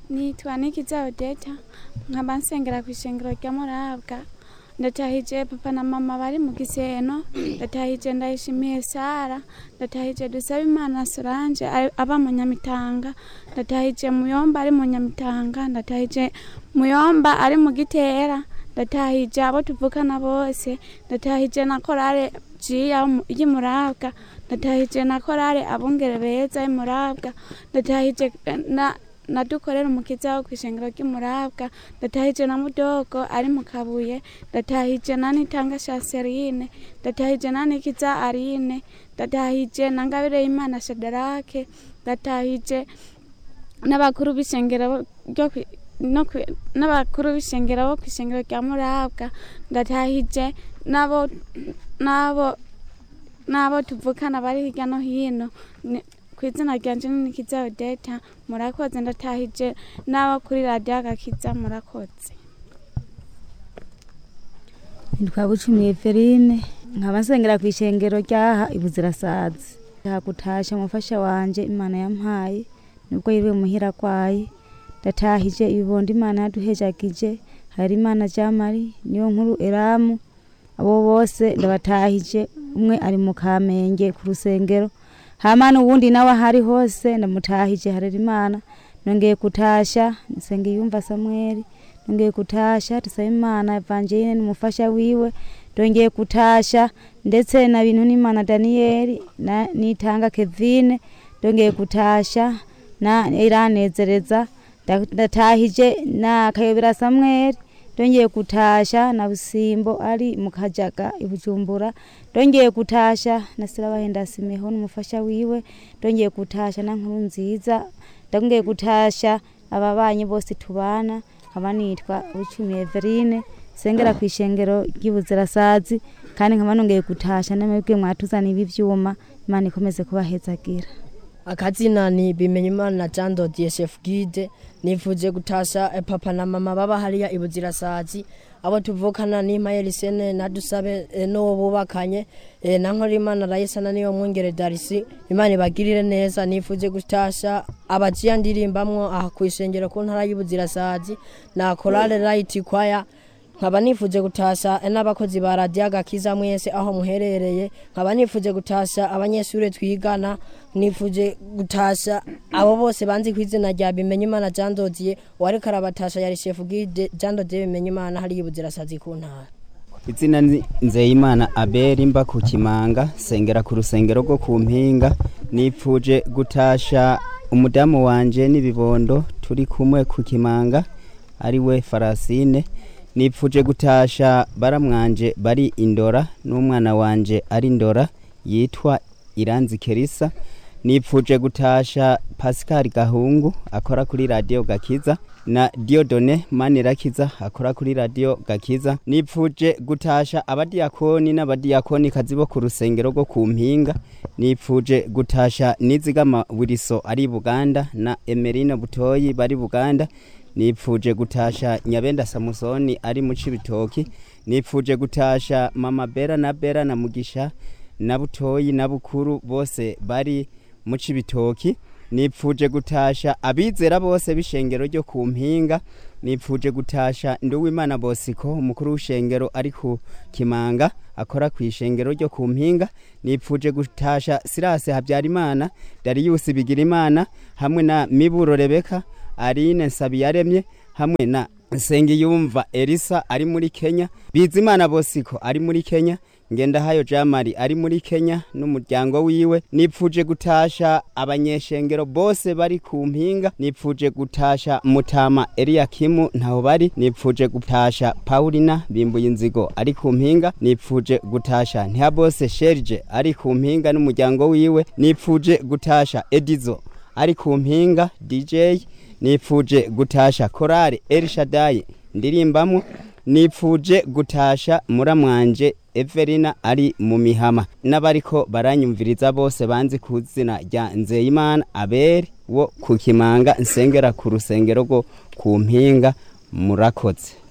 nitwa nikiza odeta nkaba nsengera ku ishengero rya murabwa ndatahije papa na mama bari mu giseno ndatahije ndayishimiye sara ndatahije dusaba imana solange ari- aba mu nyamitanga ndatahije muyomba ari mu nyamitanga ndatahije muyomba ari mu gitera ndatahije abo tuvukana bose ndatahije na korale jiya mu- y'imurabwa ndatahije na korale abungere beza y'imurabwa ndatahije eh, na nadukorera umukiza wo kwishengero ry'umurabwa ndatahije na mudogo ari mu kabuye ndatahije na nitanga shaserine ndatahije na nikiza arine ndatahije na ngabire y'imana shadarake ndatahije n'abakuru b'ishengero ryo kwi- no kwi- n'abakuru b'ishengero bo kwishengero rya murabwa ndatahije n'abo n'abo n'abo tuvukana bari hirya no hino Ni- ku izina ryanje ni nikiza odeta murakoze ndatahije n'abo kuri radiyo agakiza murakoze nitwa bucumi eveline nkaba nsengera ku ishengero ryaha ibuzirasazi hakutasha umufasha wanje imana yampaye nubwo yiriwe muhira kwaye ndatahije ibibondo imana yaduhejagije hari imana jamari niyo nkuru eramu abo bose ndabatahije umwe ari mu kamenge ku rusengero hama n'uwundi nawe ahari hose ndamutahije harera imana nongeye kutasha nsengiyumva samweli nongeye kutasha tusaba imana evangeline n'umufasha wiwe ndongeye kutasha ndetse na bintu n'imana daniyeli na nitanga kevine ndongeye kutasha na iranezereza nda- ndatahije na kayobera samweli ndongeye kutasha na busimbo ari mu kajaga i bujumbura ndongeye kutasha na sirabahenda simeho n'umufasha wiwe ndongeye kutasha na nkuru nziza ndongeye kutasha ababanyi bose tubana nkaba nitwa bucumi everine sengera ku ishengero ry'ibuzirasazi kandi nkaba nongeye gutasha namwebwe mwatuzaniye ibi vyuma imana ikomeze kubahezagira akazina ni bimenyimana jean dodier chef guide nifuje gutasha eh, papa na mama baba hariya ibuzirasazi abo tuvukana ni mayeli sene na dusabe eh, n'uwo bubakanye eh, na nkorimana rayisana niyo mwungere darisi imana ibagirire neza nifuje gutasha abajiya ndirimbamwo aha ku ishengero ku ntara y'ibuzirasazi na korale rayiti kwaya nkaba nifuje gutasha n'abakozi ba radiyo agakiza mwese aho muherereye nkaba nifuje gutasha abanyeshuri twigana nifuje gutasha abo bose banzi ku izina rya bimenyimana jean dodier uwariko arabatasha yari shefu gide jean dodier bimenyimana hariya ibuzirasazi ku ntara izina ni nzeyimana abeli mba ku kimanga sengera ku rusengero rwo ku mpinga nipfuje gutasha umudamu wanje n'ibibondo turi kumwe ku kimanga ari we farasine nipfuje gutasha baramwanje bari indora n'umwana wanje ari indora yitwa iranzi kerisa nipfuje gutasha pascal gahungu akora kuri radiyo gakiza na diodone manirakiza akora kuri radiyo gakiza nipfuje gutasha abadiyakoni n'abadiyakoni kazi bo ku rusengero rwo ku mpinga nipfuje gutasha nizigama wiriso ari buganda na emerino butoyi bari buganda nipfuje gutasha nyabenda samusoni ari mu cibitoki nipfuje gutasha mama bera na bera na mugisha na butoyi na bukuru bose bari mu cibitoki nipfuje gutasha abizera bose b'ishengero ryo ku mpinga nipfuje gutasha nduwimana bosiko umukuru w'ishengero ari ku kimanga akora ku ishengero ryo ku mpinga nipfuje gutasha sirase habyarimana dariyusi bigirimana hamwe na miburo rebeka arine nsabiyaremye hamwe na nsengiyumva elisa ari muri kenya bizimana bosiko ari muri kenya ngendahayo jamari ari muri kenya n'umuryango wiwe nipfuje gutasha abanyeshengero bose bari ku mpinga nipfuje gutasha mutama eliyakimu ntaho bari nipfuje gutasha paulina bimbuye inzigo ari ku mpinga nipfuje gutasha ntihabose sherije ari ku mpinga n'umuryango wiwe nipfuje gutasha edizo ari ku mpinga dj nipfuje gutasha korale elishadayi ndirimbamwo nipfuje gutasha muramwanje Everina ari mu mihama n'abariko baranyumviriza bose banzi ku izina rya Nzeyimana Abeli wo ku Kimanga nsengera ku rusengero rwo ku mpinga murakoze